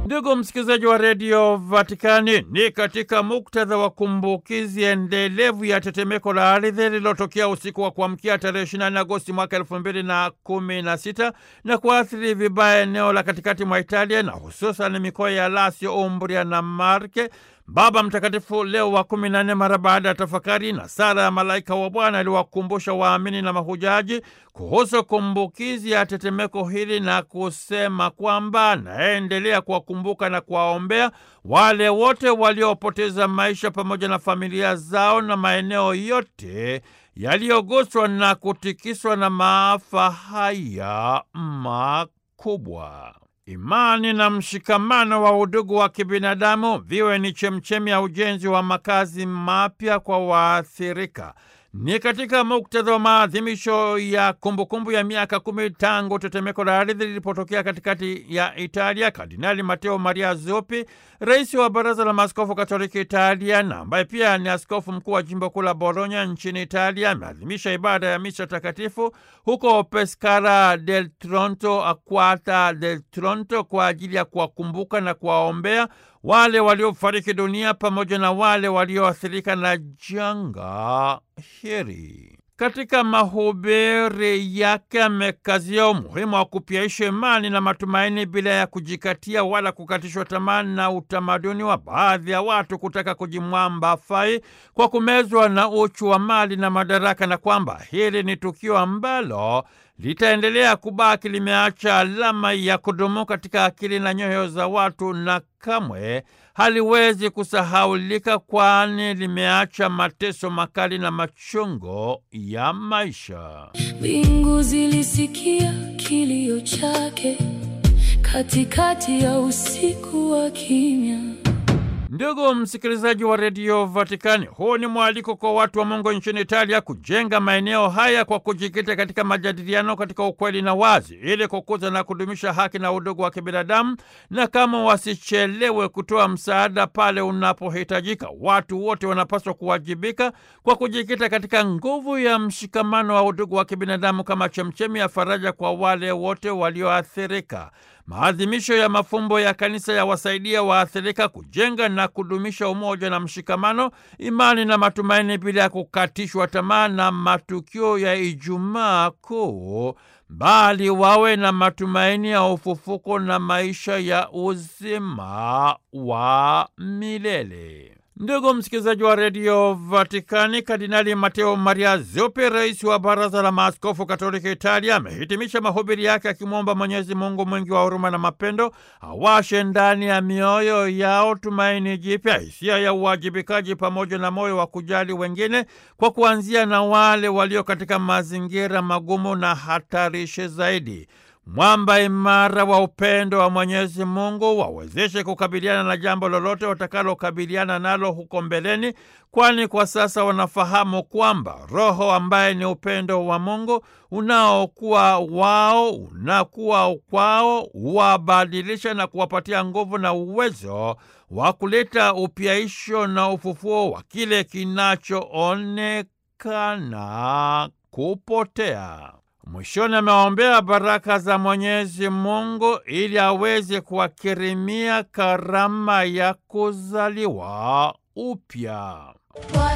Ndugu msikilizaji wa redio Vatikani, ni katika muktadha wa kumbukizi endelevu ya tetemeko la ardhi lililotokea usiku wa kuamkia tarehe 24 Agosti mwaka elfu mbili na kumi na sita na kuathiri vibaya eneo la katikati mwa Italia na hususan mikoa ya Lazio, Umbria na Marke. Baba Mtakatifu Leo wa kumi na nne mara baada ya tafakari na sala ya malaika wa Bwana aliwakumbusha waamini na mahujaji kuhusu kumbukizi ya tetemeko hili na kusema kwamba anaendelea kuwakumbuka na kuwaombea wale wote waliopoteza maisha pamoja na familia zao na maeneo yote yaliyoguswa na kutikiswa na maafa haya makubwa. Imani na mshikamano wa udugu wa kibinadamu viwe ni chemchemi ya ujenzi wa makazi mapya kwa waathirika. Ni katika muktadha wa maadhimisho ya kumbukumbu ya miaka kumi tangu tetemeko la ardhi lilipotokea katikati ya Italia, Kardinali Mateo Maria Zuppi, rais wa Baraza la Maaskofu Katoliki Italia na ambaye pia ni askofu mkuu wa jimbo kuu la Bologna nchini Italia, ameadhimisha ibada ya misa takatifu huko Pescara del Tronto, Aquata del Tronto, kwa ajili ya kuwakumbuka na kuwaombea wale waliofariki dunia pamoja na wale walioathirika na janga hili. Katika mahubiri yake amekazia umuhimu wa kupyaisha imani na matumaini bila ya kujikatia wala kukatishwa tamaa na utamaduni wa baadhi ya watu kutaka kujimwamba fai kwa kumezwa na uchu wa mali na madaraka, na kwamba hili ni tukio ambalo litaendelea kubaki limeacha alama ya kudumu katika akili na nyoyo za watu na kamwe haliwezi kusahaulika, kwani limeacha mateso makali na machungo ya maisha. Mbingu zilisikia kilio chake katikati ya usiku wa kimya. Ndugu msikilizaji wa redio Vatikani, huu ni mwaliko kwa watu wa Mungu nchini Italia kujenga maeneo haya kwa kujikita katika majadiliano katika ukweli na wazi, ili kukuza na kudumisha haki na udugu wa kibinadamu, na kama wasichelewe kutoa msaada pale unapohitajika. Watu wote wanapaswa kuwajibika kwa kujikita katika nguvu ya mshikamano wa udugu wa kibinadamu kama chemchemi ya faraja kwa wale wote walioathirika. Maadhimisho ya mafumbo ya kanisa yawasaidia waathirika kujenga na kudumisha umoja na mshikamano, imani na matumaini bila ya kukatishwa tamaa na matukio ya Ijumaa Kuu, bali wawe na matumaini ya ufufuko na maisha ya uzima wa milele. Ndugu msikilizaji wa redio Vatikani, Kardinali Mateo Maria Zuppi, rais wa Baraza la Maaskofu Katoliki Italia, amehitimisha mahubiri yake akimwomba Mwenyezi Mungu mwingi wa huruma na mapendo awashe ndani ya mioyo yao tumaini jipya, hisia ya uwajibikaji, pamoja na moyo wa kujali wengine, kwa kuanzia na wale walio katika mazingira magumu na hatarishi zaidi. Mwamba imara wa upendo wa Mwenyezi Mungu wawezeshe kukabiliana na jambo lolote watakalokabiliana nalo huko mbeleni, kwani kwa sasa wanafahamu kwamba Roho ambaye ni upendo wa Mungu unaokuwa wao unakuwa kwao wabadilisha na kuwapatia nguvu na uwezo wa kuleta upyaisho na ufufuo wa kile kinachoonekana kupotea. Mwishoni amewaombea baraka za Mwenyezi Mungu ili aweze kuwakirimia karama ya kuzaliwa upya.